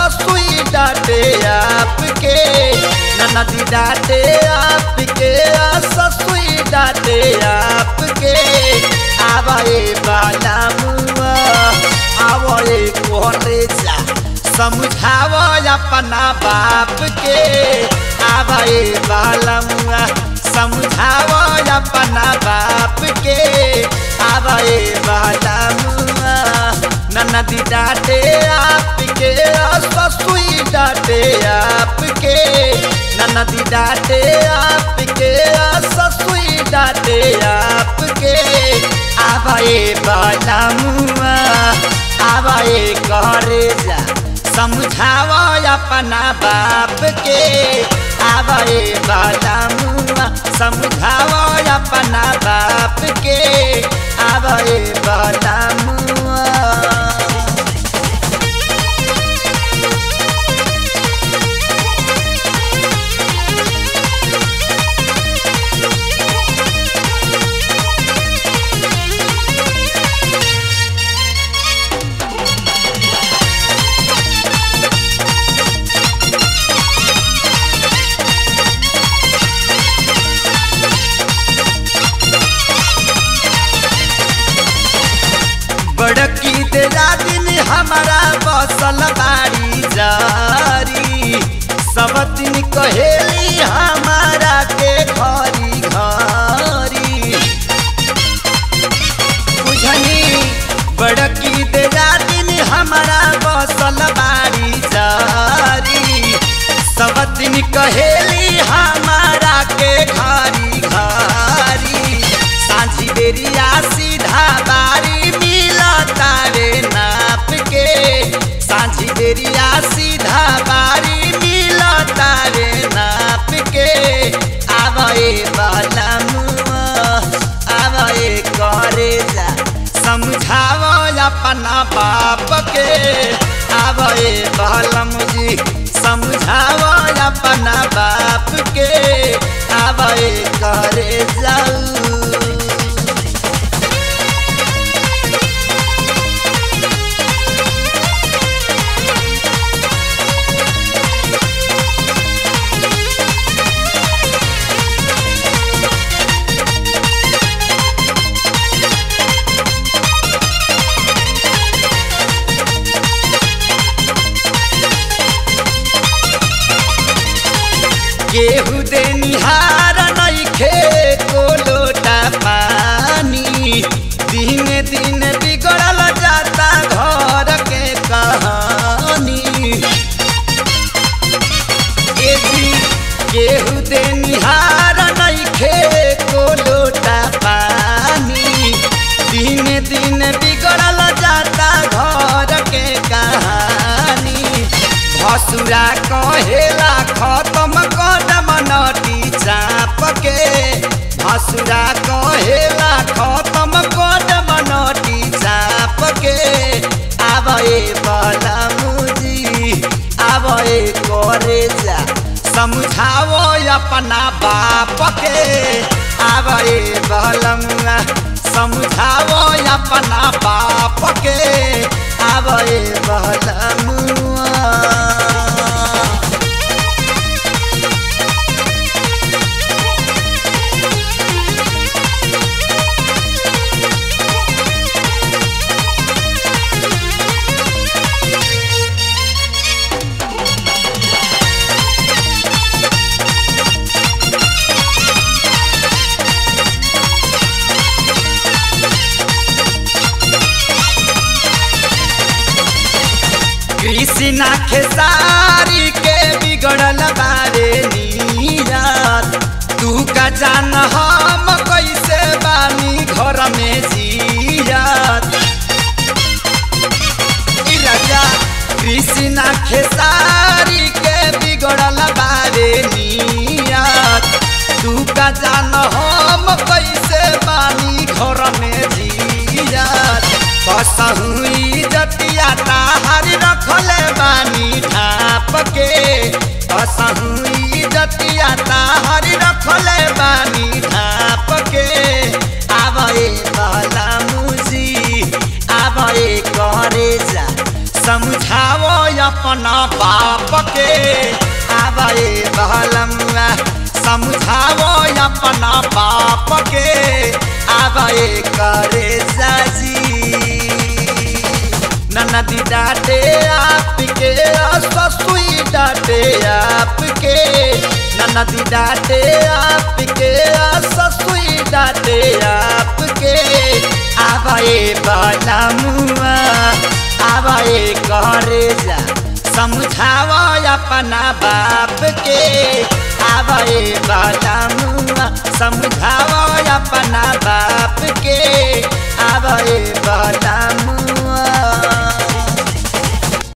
ससुई डांटे आपके ननदी डांटे आपके ससुई डांटे आपके आवे वाला मुआ आवे कोरे जा समझावो अपना बाप के आवे वाला मुआ समझावो अपना बाप के आवे वाला मुआ ननदी डांटे आपके ससुई डांटे आपके ननदी डांटे आपके ससुई डांटे आपके आवे वाला मुआ आवे करे जा समझावो अपना बाप के आवे वाला मुआ समझावो अपना बाप के आवे वाला मुआ बड़की तेरा दिन हमारा बसल बाड़ी जारी सब दिन कहेली हमारा के घरी घरी बुझनी बड़की तेरा दिन हमारा बसल बाड़ी जारी सब दिन कहेली हमारा के घरी घरी साझी बेरिया सीधा बारी मिला तारे नाप के साझी बेरिया सीधा बारी मिला तारे नाप के आवे वाला मुआ आवे करे जा समझावो अपना बाप के आवे वाला मुझी समझावो अपना बाप के आवे करे जाऊ केहू दे निहार नइखे को लोटा पानी दिन दिन बिगड़ल जाता घर के कहानी ए जी केहू दे निहार नइखे को लोटा पानी दिन दिन बिगड़ल जाता घर के कहानी भसुरा कहेला खत्म कदम नटी चाप के भसुरा कहेला खत्म कदम नटी चाप के आवे वाला मुजी आवे करे जा समझावो अपना बाप के आवे बलमुआ समझावो अपना बाप के आवे बलमुआ कृष्णा खेसारी के बिगड़ल बारे नीरत तू का जान हम कैसे बानी घर में जियत ई राजा कृष्णा खेसारी के बिगड़ल बारे नीरत तू का जान हम कैसे बानी घर में जियत कसहु इजतिया ताहार रखले बानी ढाप के कसहु इजतिया ताहार रखले बानी ढाप के आवे वाला मुजी आवे करे जा समझावो अपना बाप के आवे बहलमुआ समझाओ अपना बाप के आवे करे साजी ननदी डाटे आपके ससुई डाटे आपके ननदी डाटे आपके ससुई डाटे आपके आवाए बाला मुआ आवाए करे जा समझावा अपना बाप के आवाए बाला मुआ समझावा अपना बाप के आवाए बाला मुआ